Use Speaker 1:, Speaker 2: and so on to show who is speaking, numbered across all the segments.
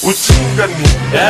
Speaker 1: ujinga ni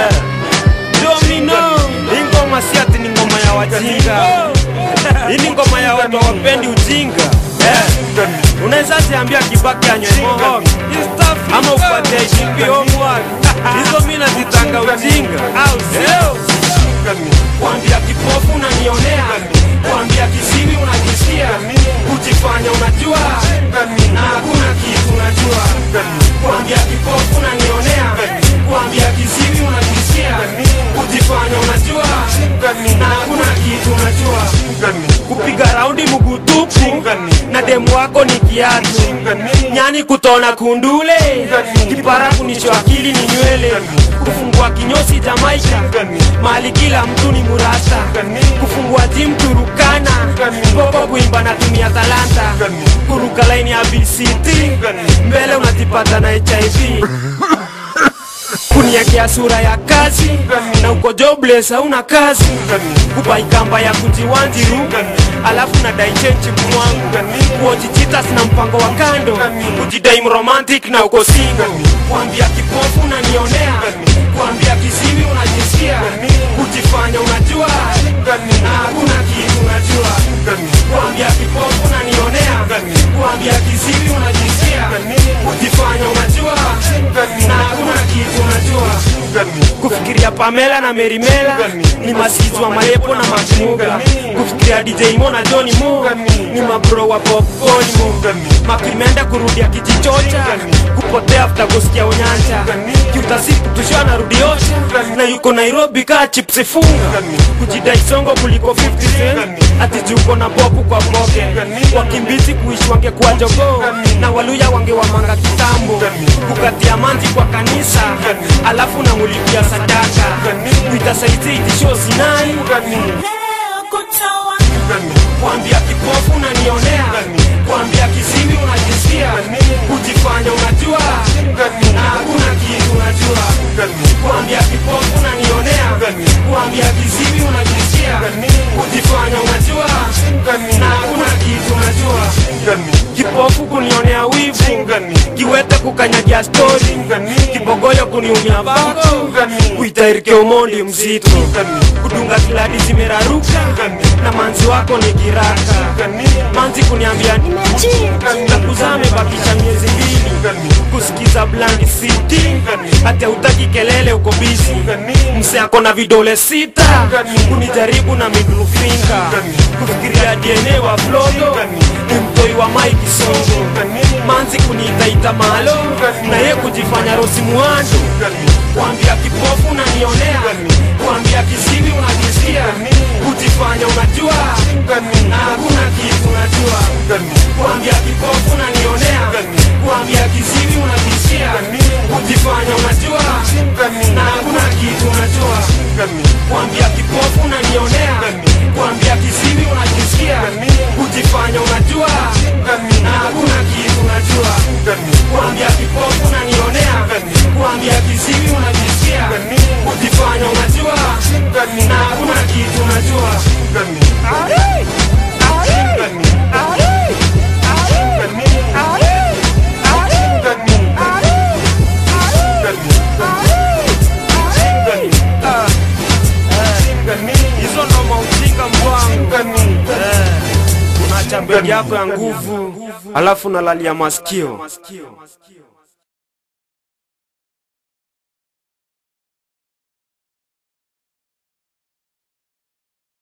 Speaker 2: Domino, hii ngoma si ati ni ngoma ya wajinga. Hii ni ngoma ya watu hawapendi ujinga. Eh, Unaweza ziambia Kibaki anywe moho ama upate IGP homework. Hizo mimi nazitanga ujinga, au sio? Kuambia kipofu unanionea, kuambia kiziwi unajisikia, kujifanya unajua na hakuna kitu unajua. Kuambia kipofu unanionea, kuambia kiziwi unajisikia, kujifanya unajua na hakuna kitu unajua. Kupiga raundi mguu tupu na demu wako ni kiatu, nyani kutona kundule, kipara kunisho akili ni nywele, kufungua kinyosi Jamaika, mali kila mtu ni murasta, kufungua gym Turukana, popo kuimba na tumia talanta, kuruka laini ya BCT, mbele unajipata na HIV kuniekea sura ya kazi na uko jobless hauna kazi kubaikamba ya kujiwanjiru alafu na daichenchi mwangu kuojichitas na mpango wa kando kujidai mromantic na uko singo kuambia kipofu unanionea kuambia kiziwi unajisikia kujifanya unajua na hakuna kitu unajua kuambia kipofu unanionea kuambia kiziwi unajisikia kujifanya unajua na hakuna kitu unajua kufikiria Pamela na Merimela ni masizwa marepo na makimuga kufikiria DJ Mo na Johnny Mo ni mabro wa popcorn Mo makimenda kurudia kijichocha kupotea after kusikia unyanja kiutasiku tushwa na rudi osha na yuko Nairobi kaa chipsi funga kujidai songo kuliko 50 cent ati juko na boku kwa poke wakimbizi kuishi wangekuwa jogoo na waluya wangewamanga kitambo kukatia manzi kwa kanisa alafu namulipia sadaka kuitasaidia itisho sinai kuambia kipofu unanionea kuambia kiziwi unajisikia kujifanya unajua na hakuna kitu unajua kuambia kipofu unanionea kuambia kiziwi unajisikia kujifanya unajua na hakuna kitu unajua kipofu kunionea wivu kiwete kukanyagia stori kibogoyo kuniumia bako kuitairike umondi mzito kudunga kiladi zimeraruka na manzi wako ni kiraka manzi kuniambia na kuzame bakisha miezi mbili kusikiza blandi city hata utaki kelele uko bizi mse ako na vidole sita kunijaribu na middle finger kufikiria DNA wa flodo ni mtoi wa Mike Songo manzi kuniitaita malo na ye kujifanya Rosi Muhando kuambia kipofu unanionea kuambia kiziwi unajisikia kujifanya unajua na hakuna kitu unajua kuambia kipofu unanionea kuambia kiziwi unajisikia kujifanya unajua na hakuna kitu unajua kuambia kipofu unanionea kuambia kiziwi unajisikia kujifanya unajua na hakuna kitu unajua kuambia kipofu unanionea kuambia kiziwi unajisikia kujifanya unajua na hakuna kitu unajua hizo ndo maujinga mbwangu unacha mbegi yako ya nguvu alafu nalalia masikio